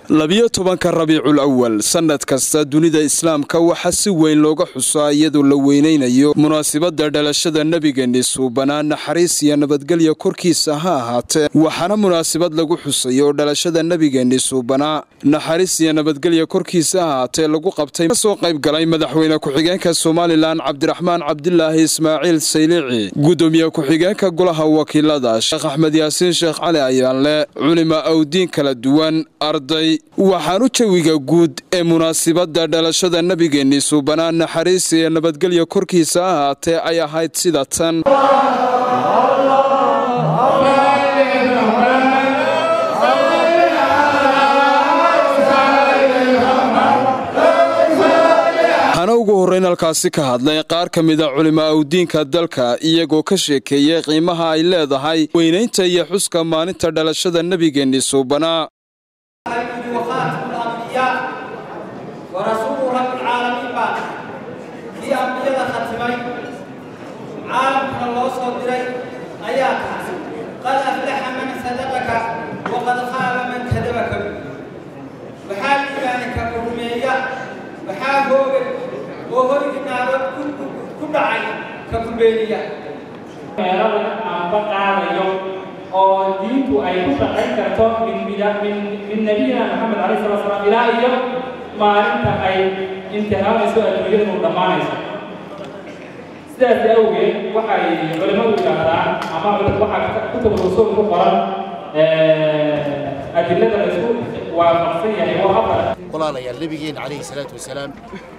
labiyo tobanka rabiicul awal sannad kasta dunida islaamka waxaa si weyn looga xusaa iyadoo la weynaynayo munaasibadda dhalashada nebigeeni suubanaa naxariis iyo nabadgelya korkiisa ha ahaatee waxaana munaasibad lagu xusay oo dhalashada nebigeeni suubanaa naxariis iyo nabadgelya korkiisa ha ahaatee lagu qabtay kasoo qayb galay madaxweyne ku-xigeenka somalilan cabdiraxmaan cabdilaahi ismaaciil saylici gudoomiye ku-xigeenka golaha wakiilada sheekh axmed yaasiin sheekh cali ayaanle culima awdiin kala duwan arday waxaanu jawiga guud ee munaasibadda dhalashada nebigeeni suubanaa naxariis iyo nabadgelya korkiisa ha ahaatee ay ahayd sida tan waxaana ugu horreyn halkaasi ka hadlay qaar ka mida culimo awdiinka dalka iyagoo ka sheekeeyey qiimaha ay leedahay weynaynta iyo xuska maalinta dhalashada nebigeeni suubanaa ورسول رب العالمين بعد في أنبياء ختمي عالم كان الله صدري آيات قد أفلح من صدقك وقد خاب من كذبك وحال إيمانك كرمية وحال هوغل وهو النار كل عين ككبيرية meelada aan ka qaadayo oo diintu ay ku shaqayn karto min min nabiyina maxamed calayhi salatu salaam ilaa iyo maalinta ay imtixaanayso adduunyada inuu dhammaanayso sidaas awgeed waxay culimmadu yidhaahdaan ama waxaa kutub rusul ku qoran adilada la isku waafaqsan yahay waa afar walaalayaal nabigeena calayhi salaatu wasalaam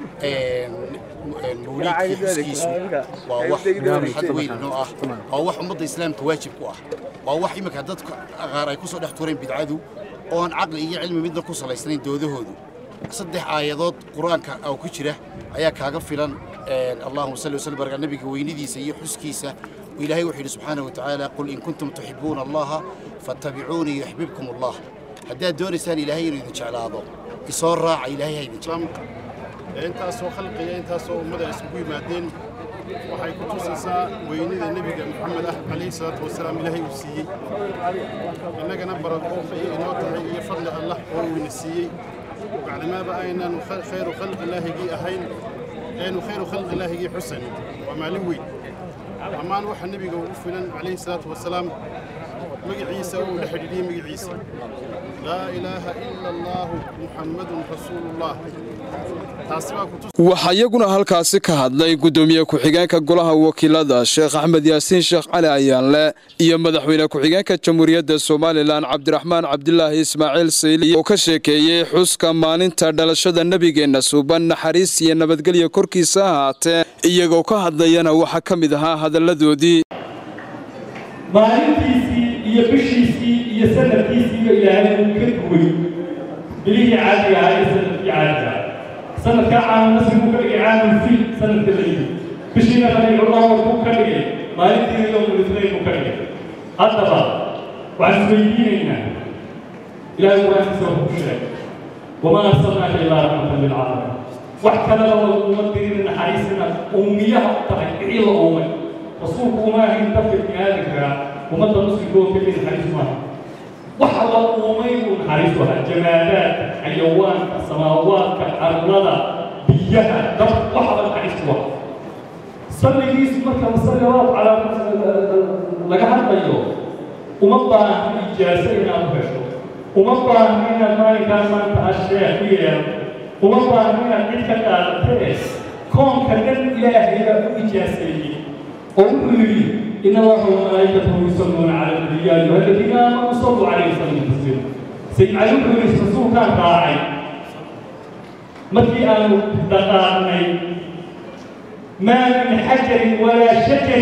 mawliidkii xuskiisu waa wax farxad weyn inoo ah waa wax ummadda islaamka waajib ku ah waa wax iminka dadka qaar ay ku soo dhex tureen bidcadu oo aan caqli iyo cilmi midna ku salaysnayn doodahoodu saddex aayadood qur-aanka oo ku jira ayaa kaaga filan allahuma salli wasallim baraka nabiga weynadiisa iyo xuskiisa ilaahay wuxuu yidhi subxaanahu watacaala qul in kuntum tuxibuuna allaha fattabicuunii yuxbibkum allah haddaad doonaysaan ilaahay inuu idin jeclaado isoo raaca ilaahay ha idin jeclaado intaasoo khalqiga intaasoo ummada isugu yimaadeen waxay ku tusaysaa weynida nebiga maxamed ah calayhi salaatu wasalaam ilaahay uu siiyey innagana barakoof ayay inoo tahay iyo fadli allah oo uuna siiyey bacdamaaba aynan khayru khalqilaahigii ahayn aynu khayru khalqilaahigii xusan waa maalin weyn ammaan waxa nebiga ugu filan calayhi salaatu wasalaam magaciisa uu la xidhiidhiyey magaciisa laa ilaaha ila allaahu muxammadun rasuulullah waxaa iyaguna halkaasi ka hadlay gudoomiye ku-xigeenka golaha wakiilada sheekh axmed yaasiin sheekh cali ayaanle iyo madaxweyne ku-xigeenka jamhuuriyadda somalilan cabdiraxmaan cabdilaahi ismaaciil sayli oo ka sheekeeyey xuska maalinta dhalashada nebigeenna suuban naxariis iyo nabadgelya korkiisa ahaatee iyagoo ka hadlayana waxaa ka mid ahaa hadalladoodii maalintiisii iyo bishiisii iyo sanadkiisiiba ilaahay uu ka duway bilihii caadiga ahaa iyo sanadkii caadiga ah sanadkaa caamu nasriguu ka dhigay caamulfiil sanadka la yimi bishiina rabiiculawal buu ka dhigay maalintiina yowmulisnayn buu ka dhigay haddaba waxaan isweydiinaynaa ilaahay qur-aankiisa wuxuu ku sheegay wamaa arsalnaaka ilaa raxmatan lilcaalamiin wax kalena uma dirin naxariisina uumiyaha u tahay wixii la uumay rasuulku uma ahayn dadka biniaadankaa ummadda muslimka oo keliya naxariis maaha waxa la uumay buu naxariis u ahaa jamaadaadka xayawaanka samaawaadka carlada biyaha dab waxaba naxariis u ahaa salligiisu marka masaliwaad calaa laga hadlayo uma baahno ijaaso inaad u hesho uma baahno inaad maalinkaan maanta asheekh u yeelato uma baahno inaad cid ka qaadatee koonka dhan ilaahayba u ijaaseeyey oo wuxuu yidhi إن الله وملائكته يصلون على النبي يا أيها الذين آمنوا صلوا عليه وسلموا تسليما سيد علي بن رسول كان راعي مكي أن دقائقي ما من حجر ولا شجر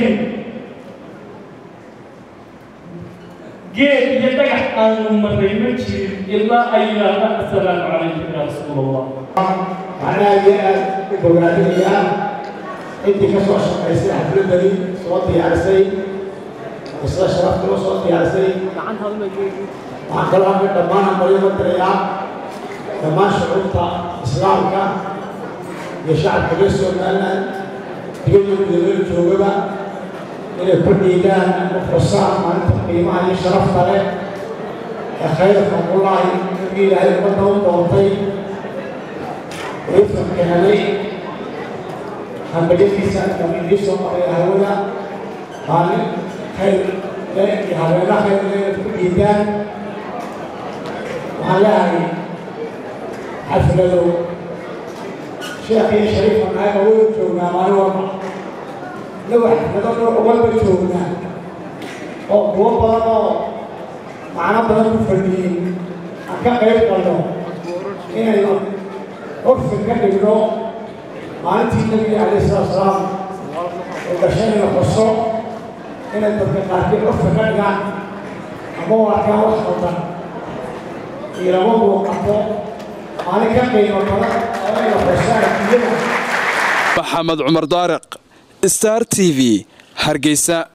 جيت يدقح أن مريمتي إلا أن يلا السلام عليك يا رسول الله معناها جاء بولادية intii ka soo shaqaysay xafladani soo diyaarisay isla sharaftuna soo diyaarisay waxaan kaloo halka dhammaan hambalyo ka dirayaa dhammaan shucuubta islaamka iyo shacabka reer somaliland dibadda gudamada joogaba inay ku dhiigaan u xusaan maalinta qiimaha iyo sharafta leh ee khayra faqulaahi nabigii ilaahay ummadda u doontay wayufranka helay hambajadiisa inuu idiin soo maray hawada maalin khayr leh iyo habeena khayr leh inaad ku dhiidaan waxaan leehay xafladow sheekh iyo shariifa naaga way joognaa maalin walba inagu xaflado nooc walba joognaa oo kuwo badan oo macno badan ku fadhiyey aan ka qayb galno inaynu curfi ka dhigno maalintii nabiga calayh salatu salaam oo gashanayna qoso inay dadka qaarkii curfi ka dhigaan ama u arkaan wax qaldan iyo lama muuqato maalin ka qiimo badan oo inayna qoso adduunyada maxamed cumar daariq star t v hargeysa